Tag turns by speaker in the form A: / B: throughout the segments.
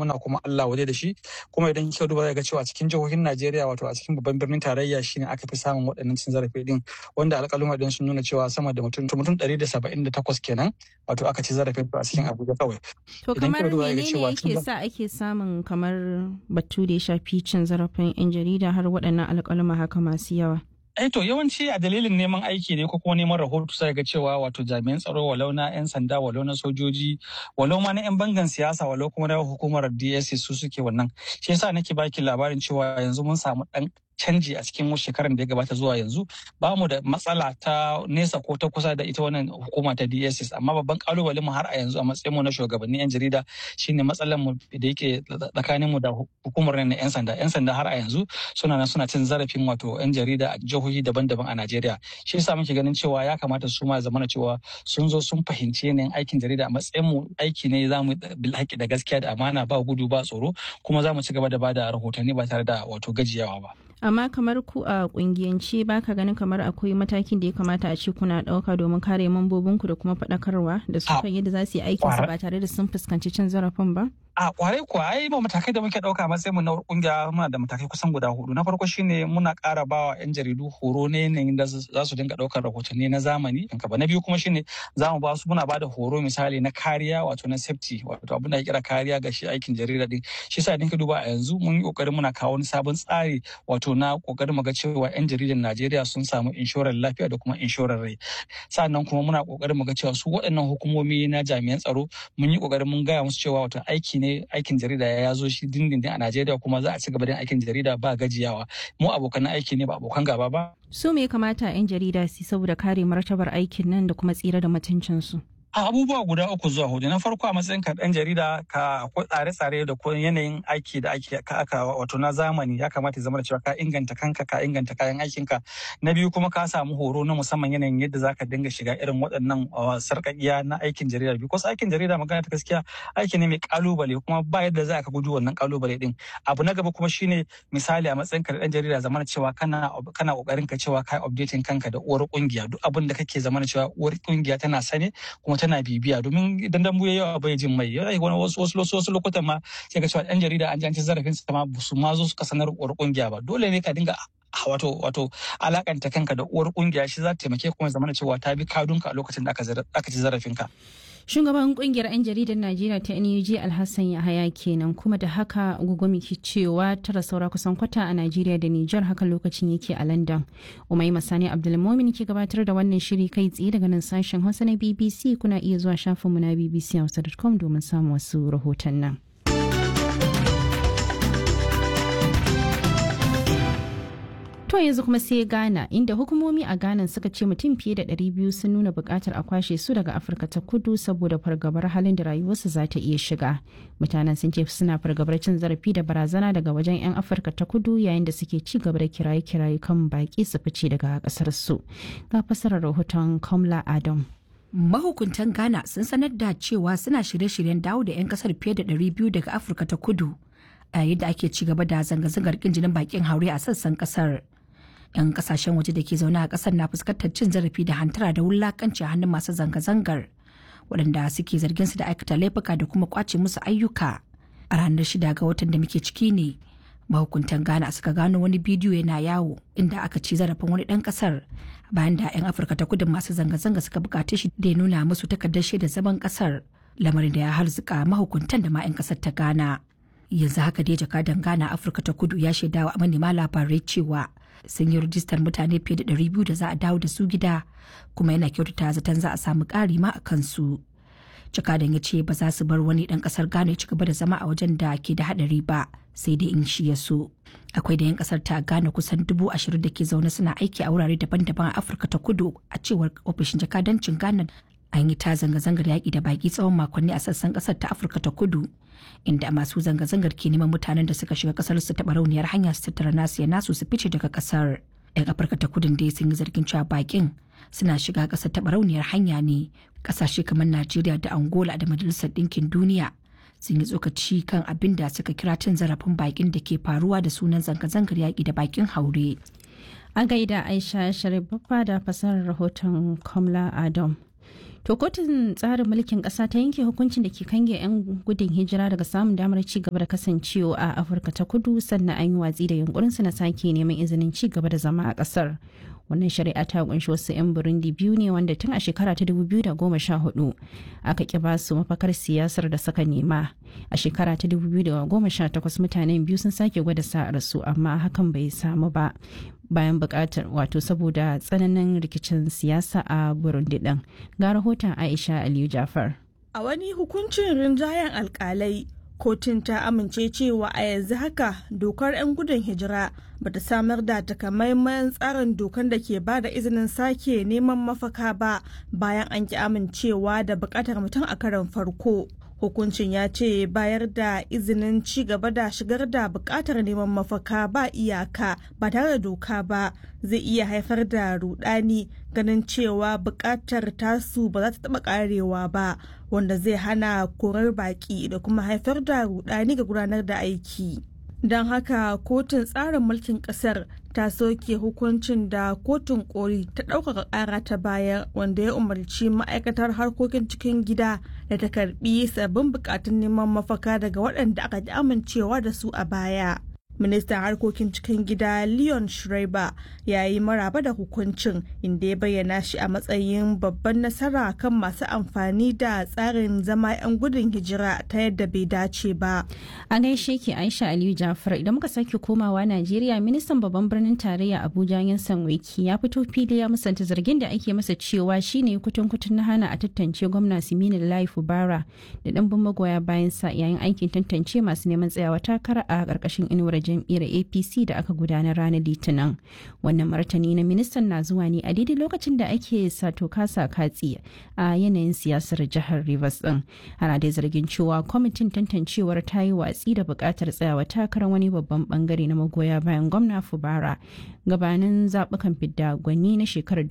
A: muna kuma Allah waje da shi kuma idan kika duba zai ga cewa cikin jihohin Najeriya wato a cikin babban birnin tarayya shine aka fi samun waɗannan cin zarafi din wanda alƙaluma din sun nuna cewa sama da mutum mutum 178 kenan wato aka ci zarafin a cikin Abuja kawai
B: to kamar menene yake sa ake samun kamar batu da ya shafi cin zarafin yan jarida har waɗannan alƙaluma haka masu yawa
A: Eh to yawanci a dalilin neman aiki ne ko kuma neman rahoto sai ga cewa wato jami'an tsaro walau na 'yan sanda walau na sojoji walau ma na 'yan bangan siyasa walau kuma na hukumar DSS su suke wannan. Shi yasa nake baki labarin cewa yanzu mun samu dan canji a cikin shekarar da ya gabata zuwa yanzu ba mu da matsala ta nesa ko ta kusa da ita wannan hukuma ta DSS amma babban kalubalen mu har a yanzu a matsayin mu na shugabannin yan jarida shine matsalar mu da yake tsakanin mu da hukumar na yan sanda yan sanda har a yanzu suna nan suna cin zarafin wato yan jarida a jihohi daban-daban a Najeriya shi yasa muke ganin cewa ya kamata su ma zamana cewa sun zo sun fahimci yanayin aikin jarida a matsayin mu aiki ne za mu bil da gaskiya da amana ba gudu ba tsoro kuma za mu ci gaba da bada rahotanni ba tare da wato gajiyawa ba.
B: amma kamar ku a kungiyance ba ka ganin kamar akwai matakin da ya kamata a ce kuna ɗauka domin kare mambobinku da kuma faɗakarwa da su kan yadda za su yi aikinsu ba tare da sun fuskanci cin zarafin ba?
A: a kwarai kuwa ai ba matakai da muke ɗauka matsayin mu na kungiya muna da matakai kusan guda hudu na farko shine muna ƙara bawa yan jaridu horo ne yanayin da za su dinga ɗaukar rahotanni na zamani na biyu kuma shine za mu ba su muna ba da horo misali na kariya wato na safety wato abin da ya kira kariya ga shi aikin jarida din shi yasa idan ka duba a yanzu mun yi kokarin muna kawo wani sabon tsari wato na kokarin mu ga cewa yan jaridan Najeriya sun samu inshorar lafiya da kuma inshorar rai sannan kuma muna kokarin mu ga cewa su waɗannan hukumomi na jami'an tsaro mun yi kokarin mun gaya musu cewa wato aiki ne aikin jarida ya zo shi dindindin a Najeriya kuma za a ci gaba da aikin jarida ba gajiyawa mu abokan aiki ne ba abokan gaba ba
B: su me kamata yan jarida su saboda kare martabar aikin nan da kuma tsira da mutuncinsu
A: a abubuwa guda uku zuwa hudu na farko a matsayin ka dan jarida ka akwai tsare-tsare da kuma yanayin aiki da ake ka aka wato na zamani ya kamata ya zama da cewa ka inganta kanka ka inganta kayan aikin ka na biyu kuma ka samu horo na musamman yanayin yadda zaka dinga shiga irin waɗannan sarƙaƙiya na aikin jarida because aikin jarida magana ta gaskiya aiki ne mai kalubale kuma ba yadda za ka gudu wannan kalubale din abu na gaba kuma shine misali a matsayin ka dan jarida zamana cewa kana kana kokarin ka cewa kai updating kanka da uwar kungiya duk abin da kake zamana cewa uwar kungiya tana sane kuma tana bibiya domin idan dambu ya yawa bai jin mai wani wasu wasu wasu lokutan ma sai ga cewa ɗan jarida an ji an ci zarafin sa ma su ma zo suka sanar uwar kungiya ba dole ne ka dinga wato wato alakanta kanka da uwar kungiya shi za ta taimake kuma zamana cewa ta bi kadunka a lokacin da aka ci zarafin ka
B: shugaban kungiyar 'yan jaridar najeriya ta nuj alhassan yahaya kenan kuma da haka gugumi ke cewa tara saura kusan kwata a najeriya da nijar haka lokacin yake a london umai masani abdulmomin ke gabatar da wannan shiri kai tsaye daga nan sashen hausa na bbc kuna iya zuwa shafinmu na bbc hausa.com domin samun wasu rahoton nan. To yanzu kuma sai Ghana inda hukumomi a Ghana suka ce mutum fiye da 200 sun nuna bukatar a kwashe su daga Afirka ta kudu saboda fargabar halin da rayuwarsu za ta iya shiga. Mutanen sun ce suna fargabar cin zarafi da barazana daga wajen 'yan Afirka ta kudu yayin da suke ci gaba da kiraye-kiraye kan baki su fice daga kasar su. Ga fasarar rahoton Kamla Adam.
C: Mahukuntan Ghana sun sanar da cewa suna shirye-shiryen dawo da 'yan kasar fiye da 200 daga Afirka ta kudu. a yayin da ake ci gaba da zanga-zangar kin jinin bakin haure a sassan kasar. 'yan kasashen waje da ke zaune a kasar na fuskantar cin zarafi da hantara da wulakanci a hannun masu zanga-zangar waɗanda suke zargin su da aikata laifuka da kuma kwace musu ayyuka a ranar shida ga watan da muke ciki ne mahukuntan ghana suka gano wani bidiyo yana yawo inda aka ci zarafin wani ɗan ƙasar bayan da 'yan afirka ta kudu masu zanga-zanga suka bukace shi da ya nuna musu takardar shaidar zaman ƙasar lamarin da ya harzuka mahukuntan da ma 'yan ƙasar ta ghana yanzu haka dai jakadan ghana afirka ta kudu ya shaidawa manema labarai cewa sun yi rijistar mutane fiye da 200 da za a dawo da su gida kuma yana kyautata zaton za a samu ƙari ma a kansu jakadan ya ce ba za su bar wani ɗan ƙasar ghana ya ci gaba da zama a wajen da ke da haɗari ba sai dai in shi ya so akwai da 'yan ƙasar ta ghana kusan dubu ashirin da ke zaune suna aiki a wurare daban-daban a afirka ta kudu a cewar ofishin jakadancin ghana an yi ta zanga-zangar yaƙi da baƙi tsawon makonni a sassan ƙasar ta afirka ta kudu inda masu zanga-zangar ke neman mutanen da suka shiga ƙasar su taɓa rauniyar hanya su tattara nasu ya nasu su fice daga ƙasar yan afirka ta kudin dai sun yi zargin cewa baƙin suna shiga ƙasar taɓa rauniyar hanya ne ƙasashe kamar najeriya da angola da majalisar ɗinkin duniya sun yi tsokaci kan abin da suka kira cin zarafin baƙin da ke faruwa da sunan zanga-zangar yaƙi da baƙin haure
B: a gaida aisha sharif da fasarar rahoton kamla adam To kotun tsarin mulkin ƙasa ta yanke hukuncin da ke kange 'yan gudun hijira daga samun damar ci gaba da kasancewa a Afirka ta kudu sannan an yi watsi da yunkurinsu na sake neman izinin ci gaba da zama a ƙasar. wannan shari'a ta kunshi wasu 'yan burundi biyu ne wanda tun a shekara ta 2014 aka ki ba su mafakar siyasar da suka nema a shekara ta 2018 mutanen biyu sun sake gwada sa'ar su amma hakan bai samu ba bayan bukatar wato saboda tsananin rikicin siyasa a burundi din ga rahoton aisha aliyu jafar
D: a wani hukuncin rinjayen alkalai kotun ta amince cewa a yanzu haka dokar 'yan gudun hijira bata samar da takamaiman tsarin dokar da ke ba da izinin sake neman mafaka ba bayan an ki amincewa da bukatar mutum a karon farko hukuncin ya ce bayar da izinin ci gaba da shigar da bukatar neman mafaka ba iyaka ba tare da doka ba zai iya haifar da rudani ganin cewa bukatar tasu ba za ta taba karewa ba wanda zai hana korar baki da kuma haifar da rudani ga gudanar da aiki don haka kotun tsarin mulkin kasar ta soke hukuncin da kotun koli ta ɗaukaka ƙara ta baya wanda ya umarci ma'aikatar harkokin cikin gida da ta karbi sabbin bukatun neman mafaka daga waɗanda aka ji amincewa da su a baya ministan harkokin cikin gida leon schreiber ya yi maraba da hukuncin inda ya bayyana shi a matsayin babban nasara kan masu amfani da tsarin zama 'yan gudun hijira ta yadda bai dace ba
B: a gaishe ki aisha aliyu jafar idan muka sake komawa najeriya ministan babban birnin tarayya abuja yansan wiki ya fito fili ya musanta zargin da ake masa cewa shine kutun kutun na hana a tantance gwamna simini lai fubara da ɗanbin magoya bayan sa yayin aikin tantance masu neman tsayawa takara a ƙarƙashin inuwar jam'iyyar apc da aka gudanar ranar litinin wannan martani na ministan na zuwa ne a daidai lokacin da ake sato kasa katsi a yanayin siyasar jihar rivers din ana dai zargin cewa kwamitin tantancewar ta yi watsi da buƙatar tsayawa takarar wani babban bangare na magoya bayan gwamna fubara gabanin zaɓukan fidda gwani na shekarar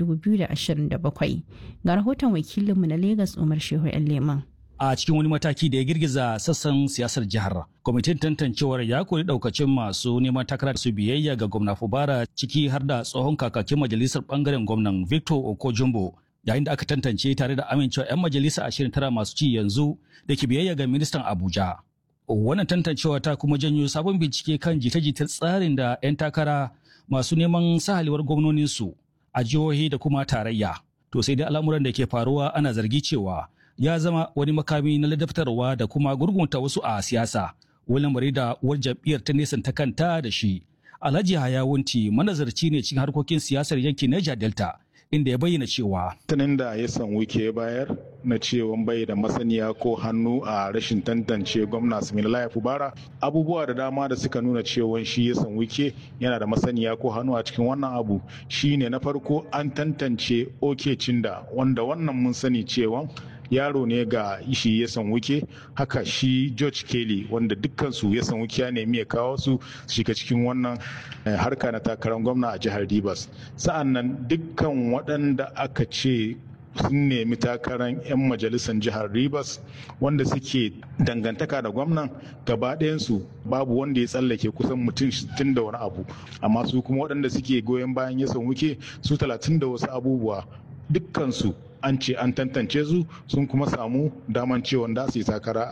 B: 2027 ga rahoton wakilinmu na lagos umar shehu yan leman
E: a cikin wani mataki da ya girgiza sassan siyasar jihar. Kwamitin tantancewar ya kori daukacin masu neman takara su biyayya ga gwamna Fubara ciki har da tsohon kakakin majalisar bangaren gwamnan Victor Okojumbo yayin da aka tantance tare da amincewa 'yan majalisa ashirin tara masu ci yanzu da ke biyayya ga ministan Abuja. Wannan tantancewa ta kuma janyo sabon bincike kan jita-jitar tsarin da 'yan takara masu neman sahalewar gwamnoninsu a jihohi da kuma tarayya. To sai dai al'amuran da ke faruwa ana zargi cewa ya zama wani makami na ladabtarwa da kuma gurgunta wasu a siyasa wani lamari da uwar jam'iyyar ta nesanta kanta da shi alhaji hayawunti manazarci ne cikin harkokin siyasar yankin niger delta inda ya bayyana cewa
F: tunin da ya san wike bayar na cewa bai da masaniya ko hannu a rashin tantance gwamna Similaye Fubara abubuwa da dama da suka nuna cewa shi ya san wike yana da masaniya ko hannu a cikin wannan abu shine na farko an tantance oke cinda wanda wannan mun sani cewa yaro ne ga shi ya san wuke haka shi george kelly wanda dukkansu ya san wuke ya nemi ya kawo su shiga cikin wannan harka na takarar gwamna a jihar rivers sa'an nan dukkan waɗanda aka ce sun nemi takarar 'yan majalisar jihar rivers wanda suke dangantaka da gwamnan gaba ɗayansu babu wanda ya tsallake kusan mutum 60 da wani abu amma su kuma waɗanda suke goyon bayan ya san wuke su 30 da wasu abubuwa dukkansu an ce an tantance su sun kuma samu daman cewa da su yi takara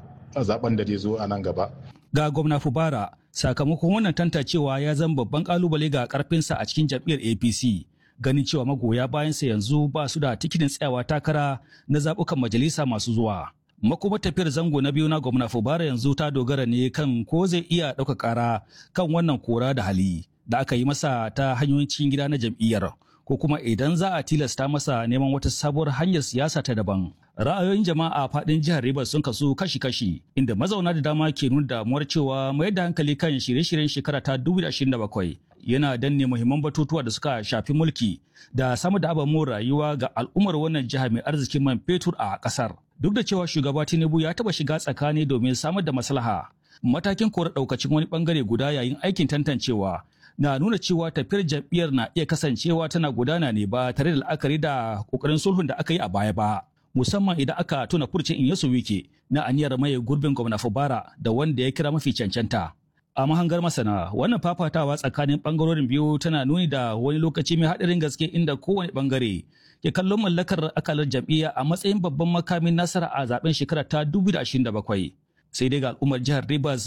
F: a zaben da zai zo a nan gaba.
E: Ga gwamna Fubara sakamakon wannan tantancewa ya zama babban kalubale ga karfinsa a cikin jam'iyyar APC. Ganin cewa magoya bayansa yanzu ba su da tikitin tsayawa takara na zaɓukan majalisa masu zuwa. Makuma tafiyar zango na biyu na gwamna Fubara yanzu ta dogara ne kan ko zai iya ɗauka ƙara kan wannan kora da hali da aka yi masa ta hanyoyin cikin gida na jam'iyyar. ko kuma idan za a tilasta masa neman wata sabuwar hanyar siyasa ta daban. Ra'ayoyin jama'a faɗin jihar Rivers sun kasu kashi-kashi inda mazauna da dama ke nuna damuwar cewa mayar da hankali kan shirye-shiryen shekara ta 2027 yana danne muhimman batutuwa da suka shafi mulki da samar da ababen rayuwa ga al'ummar wannan jiha mai arzikin man fetur a ƙasar. Duk da cewa shugaba Tinubu ya taɓa shiga tsakani domin samar da maslaha, matakin kora ɗaukacin wani ɓangare guda yayin aikin tantancewa na nuna cewa tafiyar jam'iyyar na iya kasancewa tana gudana ne ba tare da la'akari da kokarin sulhun da aka yi a baya ba musamman idan aka tuna furcin in yasu wike na aniyar maye gurbin gwamna fubara da wanda ya kira mafi cancanta A mahangar masana, wannan fafatawa tsakanin bangarorin biyu tana nuni da wani lokaci mai haɗarin gaske inda kowane bangare ke kallon mallakar akalar jam'iyya a matsayin babban makamin nasara a zaben shekara ta 2027. Sai dai ga al'ummar jihar Rivers